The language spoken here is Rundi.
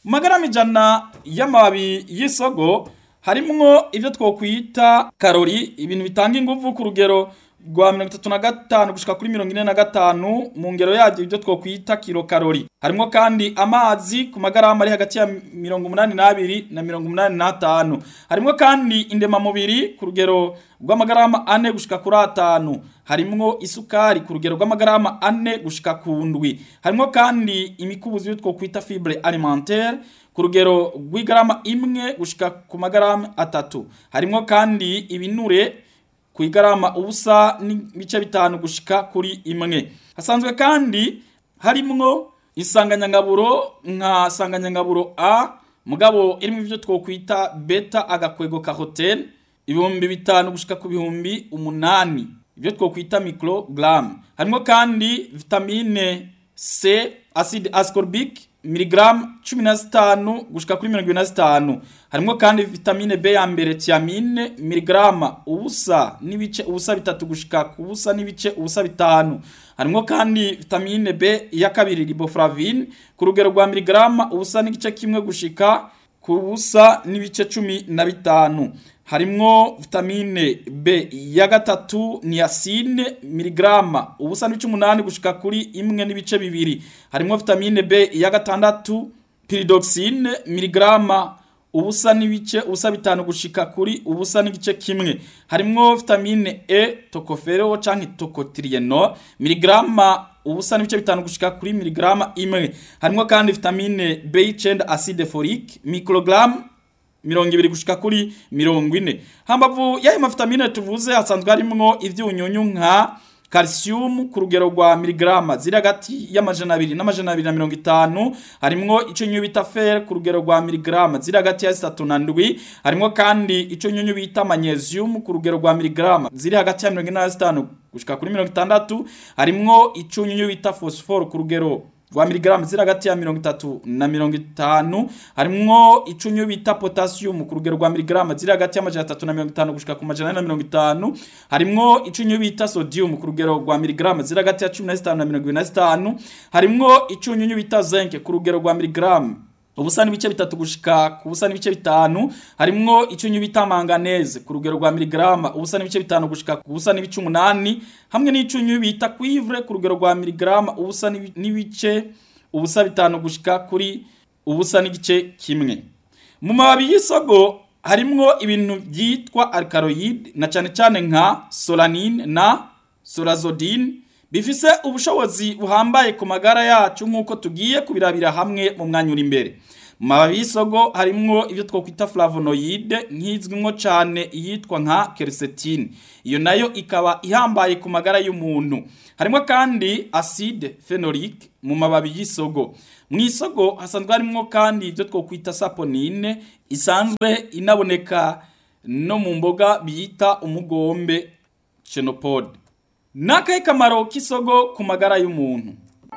mu magarama ijana y'amababi y'isogo harimwo ivyo twokwita karori ibintu bitanga inguvu ku rugero rwa mirongo itatu na gatanu gushika kuri mirongo ine na gatanu mu ngero yavyo ibyo twokwita kilokarori harimwo kandi amazi ku magarama ari hagati ya mirongo umunani n'abiri na mirongo umunani n'atanu harimwo kandi indemamubiri ku rugero rw'amagarama ane gushika kuri atanu harimwo isukari ku rugero rw'amagarama ane gushika ku ndwi harimwo kandi imikubuzi y'utwo kwita fibre alimentaire ku rugero rw'igarama imwe gushika ku magarama atatu harimwo kandi ibinure ku igarama ubusa n'ibice bitanu gushika kuri imwe hasanzwe kandi harimwo insanganyangaburo nka sanganyangaburo a mugabo irimo ivyo twokwita beta agakwego carotene ibihumbi bitanu gushika ku bihumbi umunani ibyo twokwita microgram harimo kandi vitamine C acide ascorbic miligramu cumi na zitanu gushika kuri mirongo ibiri na zitanu harimo kandi vitamine B ya mbere tiamine miligrama ubusa n'ibice ubusa bitatu gushika ku busa n'ibice ubusa bitanu harimo kandi vitamine B ya kabiri riboflavine ku rugero rwa miligrama ubusa n'igice kimwe gushika ku busa n'ibice cumi na bitanu harimwo vitamine B ya gatatu niacine miligrama ubusa n'ibice umunani gushika kuri imwe n'ibice bibiri harimwo vitamine B ya gatandatu pyridoxine miligrama ubusa n'ibice ubusa bitanu gushika kuri ubusa n'igice kimwe harimwo vitamine E tocopherol canke tocotrienol miligrama ubusa n'ibice bitanu gushika kuri miligrama imwe harimwo kandi vitamine B9 acide folique microgram mirongo ibiri gushika kuri mirongo ine hambavu y'ayo mavitamine tuvuze hasanzwe harimwo ivyunyunyu nka calcium ku rugero rwa miligrama ziri hagati y'amajana abiri n'amajana abiri na mirongo itanu harimwo ico nyunyu bita fer ku rugero rwa miligrama ziri hagati ya zitatu na ndwi harimwo kandi ico nyunyu bita magnesium ku rugero rwa miligrama ziri hagati ya mirongo ine na zitanu gushika kuri mirongo itandatu harimwo ico nyunyu bita phosphore ku rugero rwa miligramu ziri hagati ya mirongo itatu na mirongo itanu harimwo icunyu bita potassium ku rugero rwa miligramu ziri hagati y'amajana atatu na mirongo itanu gushika ku majana ane na mirongo itanu harimwo icunyu bita sodium ku rugero rwa miligramu ziri hagati ya cumi na zitanu na mirongo ibiri na zitanu harimwo icunyunyu bita zinc ku rugero rwa miligramu ubusa n'ibice bitatu gushika ku busa n'ibice bitanu harimwo icyunyu bita manganese ku rugero rwa miligrama ubusa n'ibice bitanu gushika ku busa n'ibice umunani hamwe n'icyunyu bita cuivre ku rugero rwa miligrama ubusa n'ibice ubusa bitanu gushika kuri ubusa n'igice kimwe mu mababi y'isogo harimwo ibintu byitwa alkaloid na cyane cyane nka solanine na sorazodine bifise ubushobozi buhambaye ku magara yacu nk'uko tugiye kubirabira hamwe mu mwanya uri imbere mu mababi y'isogo harimwo ibyo twakwita flavonoide nk'izwimwo cyane iyitwa nka quercétine iyo nayo ikaba ihambaye ku magara y'umuntu harimo kandi acide phenolique mu mababi y'isogo mu isogo hasanzwe harimwo kandi ibyo twakwita saponine isanzwe inaboneka no mu mboga bita umugombe chenopode Nakahe kamaro k'isogo ku magara y'umuntu